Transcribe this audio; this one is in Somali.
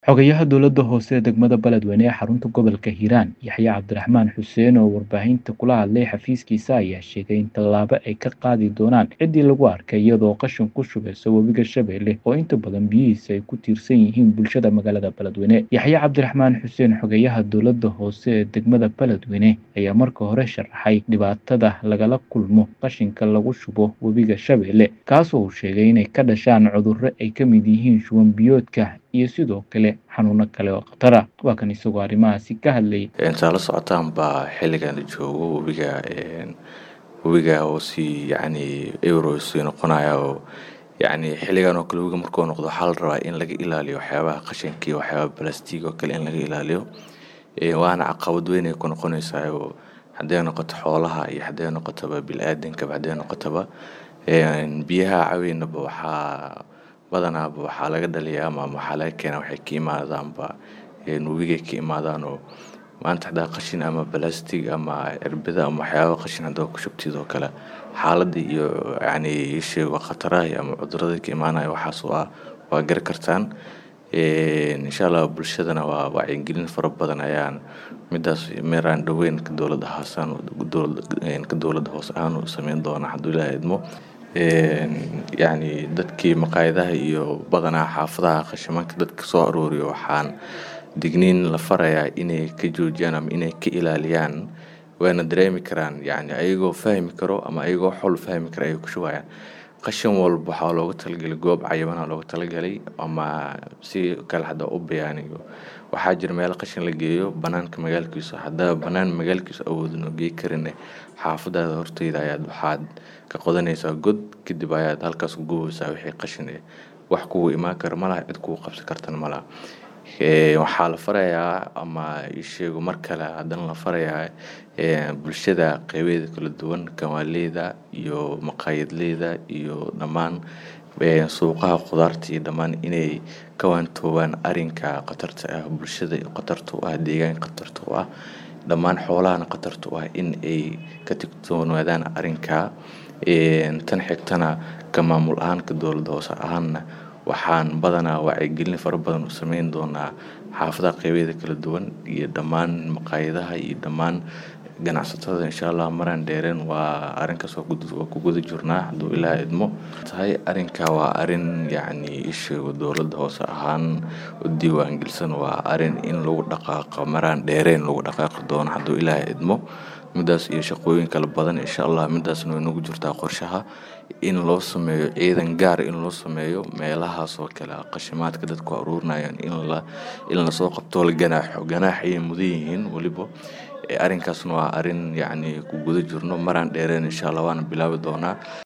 Xogayaha Dowladda Hoose ee Degmada Beledweyne ee xarunta gobolka Hiiraan Yaxye Cabdiraxmaan Xuseen oo warbaahinta kula hadlay xafiiskiisa ayaa sheegay in tallaabo ay ka qaadi doonaan ciddii lagu arkay iyadoo qashin ku shubeysa webiga Shabeelle oo inta badan biyihiisa ay ku tiirsan yihiin bulshada magaalada Beledweyne Yaxye Cabdiraxmaan Xuseen xogayaha Dowladda Hoose ee Degmada Beledweyne ayaa marka hore sharaxay dhibaatada lagala kulmo qashinka lagu shubo webiga Shabeelle kaasoo uu sheegay inay ka dhashaan cudurro ay ka mid yihiin shuban biyoodka iyo sidoo kale xanuuno kale oo khatar ah waa kan isagoo arrimahaasi ka hadlayay intaa la socotaan baa xilligan la joogo webiga webiga oo si yacni euro sii noqonaya oo yacni xilligan oo kale webiga markuu noqdo waxaa la rabaa in laga ilaaliyo waxyaabaha qashinka iyo waxyaabaha balastiig oo kale in laga ilaaliyo waana caqabad weyn ay ku noqonaysaa oo hadday noqoto xoolaha iyo hadday noqotaba bili-aadankaba hadday noqotaba biyaha caweynaba waxaa badanaaba waxaa laga dhaliyaa ama waxaa laga keenaa waxay ka imaadaanba webigay ka imaadaan oo maanta haddaa qashin ama balastig ama cirbada ama waxyaaba qashin haddaa ku shubtid oo kale xaaladda iyo yacni isheego khataraha ama cudurrada ka imaanaya waxaas waa waa gari kartaan insha allah bulshadana waa wacyigelin fara badan ayaan midaas meeraan dhoweyn ka dowladda hoosaan ka dowladda hoose ahaan u sameyn doona hadduu ilaaha idmo yacni dadkii maqaayadaha iyo badanaa xaafadaha qashimanka dadka soo arooriyo waxaan digniin la farayaa inay ka joojiyaan ama inay ka ilaaliyaan wayna dareemi karaan yacni ayagoo fahmi karo ama ayagoo xol fahmi kara ayay ku shubayaan qashin walba waxaa looga talagalay goob cayabana looga talagalay ama si kale hadda u bayaaniyo waxaa jira meelo qashin la geeyo banaanka magaalkiisa haddaa banaan magaalkiisa awoodin oo gey karin xaafadaada horteyda ayaad waxaad ka qodanaysaa god kadib ayaad halkaas ku gubeysaa wixii qashin eh wax kugu imaan kara malaha cid kugu qabsan kartana malaha waxaa la farayaa ama isheego mar kale haddana la farayaa bulshada qeybeeda kala duwan kawaaleyda iyo maqaayadleyda iyo dhammaan suuqaha khudaarta iyo dhammaan inay ka waantoobaan arrinka khatarta ah bulshada khatarta u ah deegaanka khatarta u ah dhammaan xoolahana khatarta u ah in ay ka tigtoonaadaan arrinka tan xigtana ka maamul ahaan ka dowladda hoose ahaanna waxaan badanaa wacyigelin fara badan u sameyn doonaa xaafadaha qeybeeda kala duwan iyo dhammaan maqaayadaha iyo dhammaan ganacsatada insha allah maraan dheereen waa arrinkaas waa ku guda jirnaa hadduu ilaa idmo tahay arrinka waa arrin yacni isheego dowladda hoose ahaan u diiwaangelisan waa arrin in lagu dhaqaaqo maraan dheereen lagu dhaqaaqi doono hadduu ilaaha idmo midaas iyo shaqooyin kala badan insha allah midaasna way nagu jirtaa qorshaha in loo sameeyo ciidan gaar in loo sameeyo meelahaas oo kale qashimaadka dadku aruurinayaan in la in lasoo qabto la ganaaxo ganaax ayay mudan yihiin weliba arrinkaasna waa arrin yacni ku guda jirno maraan dheereen insha allah waana bilaabi doonaa